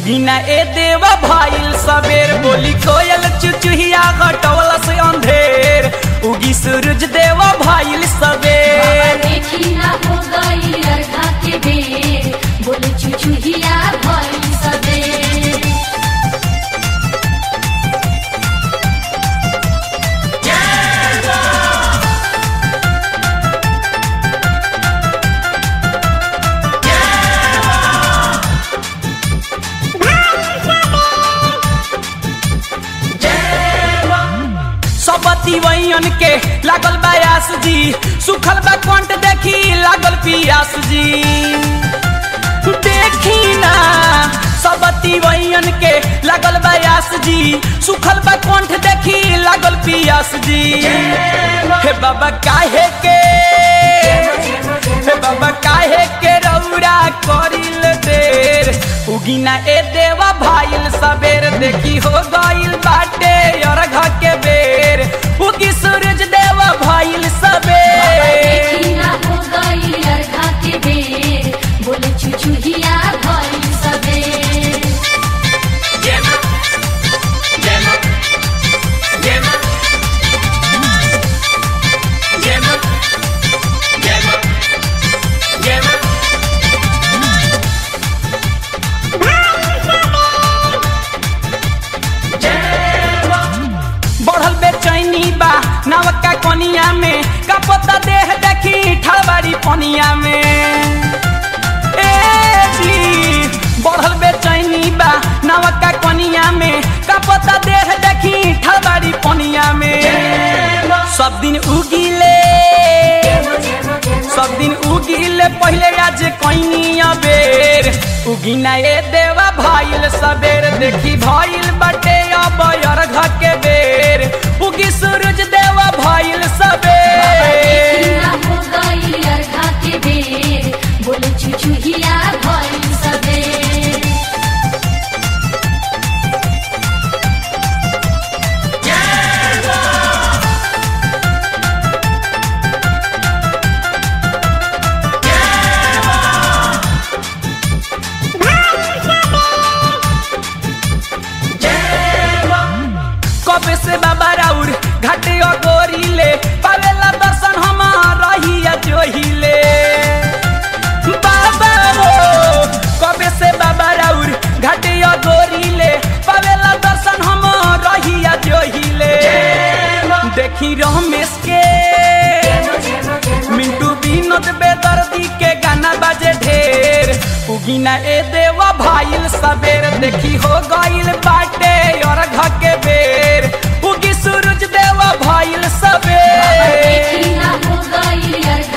उगिना ए देवा भाईल सबेर बोली कोयल चुचुहिया घटवल से अंधेर उगी सूरज देवा भाईल सबेर देखी ना हो गई अर्धा के बेर बोले चुचुहिया भई सबेर सबती वैयन के लागल बयास जी सुखल बा कंठ देखी लागल पियास जी देखी ना सबती वैयन के लागल बयास जी सुखल बा कंठ देखी लागल पियास जी हे बाबा काहे के हे बाबा काहे के रौरा करिल देर उगिना ए देवा भाईल सबेर देखी हो गइल बाटे अर्घ के बेर उगी सूरज देवा भाईल सबेर देखी ना हो गई अर्धा के बेर बोले चुचुहिया भई सबेर बढ़ल बेचैनी बा नवका कनिया में कपता देह देखी ठलबाड़ी पनिया में ए जी बढ़ल बेचैनी बा नवका कनिया में कपता देह देखी ठलबाड़ी पनिया में सब दिन उगिले सब दिन उगिले पहले आज कैनी अबेर उगिना ए देवा भाईल सबेर देखी भाईल बटे अब अर्घ के बेर उगी सूरज देवा भाईल देखी सबेर ना हो गई अर्धा के बेर बोले चुचुहिया भई सबेर कब से बाबा राउर घाटे गोरीले पावेला दर्शन हमार रहिया जोहिले बाबा हो कब से बाबा राउर घाटे गोरीले पावेला दर्शन हमार रहिया जोहिले देखी रमेश के मिंटू विनोद बेदर्दी के गाना बाजे ढेर उगिना ए देवा भाईल सबेर देखी हो गइल बाटे और घ के बेर उगी सूरज देवा भाईल सबेर देखी ना हो गई अर्धा